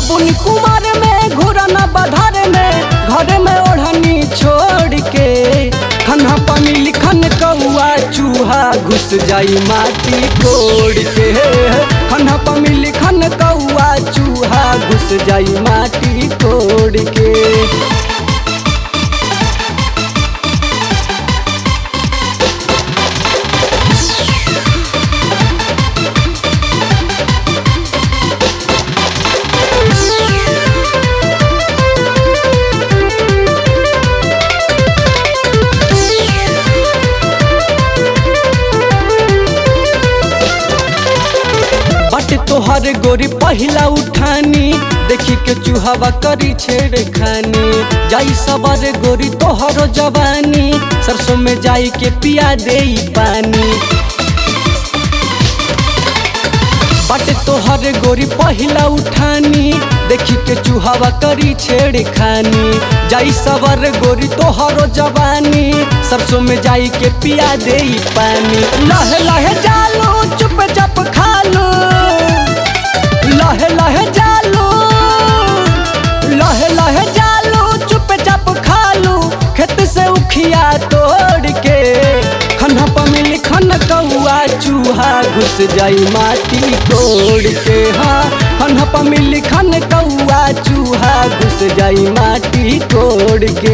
बबुन कुमार में घुरन बधार में घर में ओढ़नी छोड़ के खन्हा पानी लिखन कौआ चूहा घुस जाई माटी कोड़ के खन्हा पानी लिखन कौआ चूहा घुस जाई माटी कोड़ के बट तोहर गोरी पहिला उठानी देखी के चूहवा करी छेड़ खानी जाई सबर गोरी तोहरो जवानी सरसों में जाई के पिया दे पानी बट तोहर गोरी पहिला उठानी देखी के चूहवा करी छेड़ खानी जाई सबर गोरी तोहरो जवानी सरसों में जाई के पिया दे पानी लहे लहे जालो चुप चप खालो लहे लहे जालो लहे लहे जालो चुप चाप खालू खेत से उखिया तोड़ के खन्हा पमिल खन कौआ चूहा घुस जाई माटी तोड़ के हाँ खन्हा पमिल खन कौआ चूहा घुस जाई माटी तोड़ के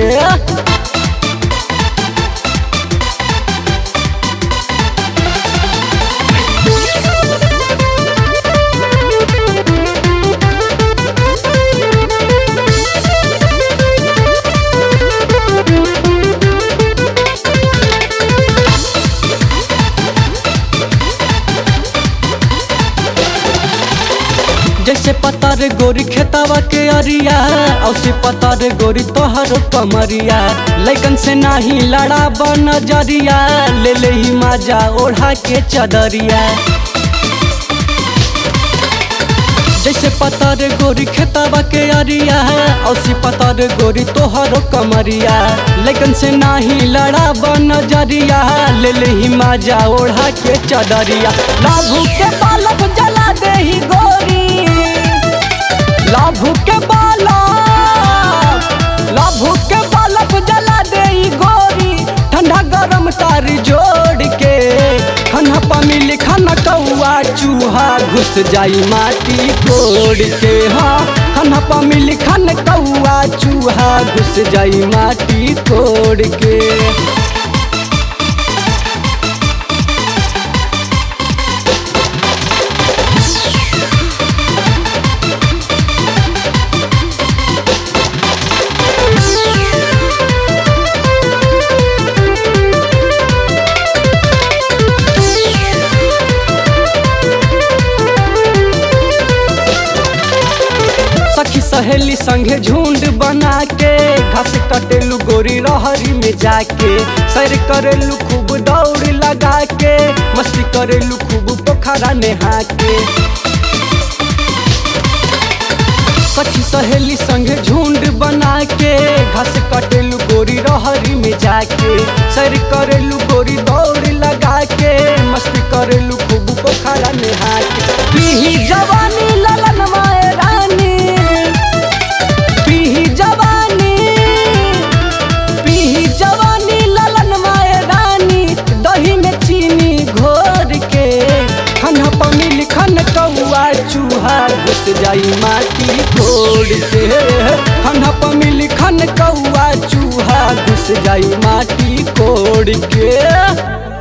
जैसे पतार गोरी खेतावा के अरिया औसे पतार गोरी तोहर कमरिया लैकन से नाही लड़ा बन जरिया ले ले ही माजा ओढ़ा के चदरिया जैसे पतार गोरी खेतावा के अरिया औसी पतार गोरी तोहर कमरिया लेकिन से नाही लड़ा बन जरिया ले ले ही माजा ओढ़ा के चदरिया लाभू के बालक जला दे ही गोरी लाभू के बालक लाभू के बालक जला दे ही गोरी ठंडा गरम तार जोड़ के खन्हा पानी लिखन कौआ चूहा घुस जाई माटी कोड़ के हाँ खन्हा पानी लिखन कौआ चूहा घुस जाई माटी कोड़ के सखी सहेली संगे झुंड बना के घास कटेलू गोरी रहरी में जाके सैर करेलू खूब दौड़ लगा के मस्ती करेलू खूब पोखरा नहा के सखी सहेली संगे झुंड बना के घास कटेलू गोरी रहरी में जाके सैर करेलू गोरी दौड़ लगा के मस्ती करेलू खूब पोखरा नहा के पीही जवानी ललन माए रानी पीही जवानी पीही जवानी ललन माए रानी दही में चीनी घोर के खन्हा पमी लिखन कौआ चूहा घुस जाई माटी तोड़ के खन्हा पमी लिखन कौआ चूहा घुस जाई माटी कोड़ के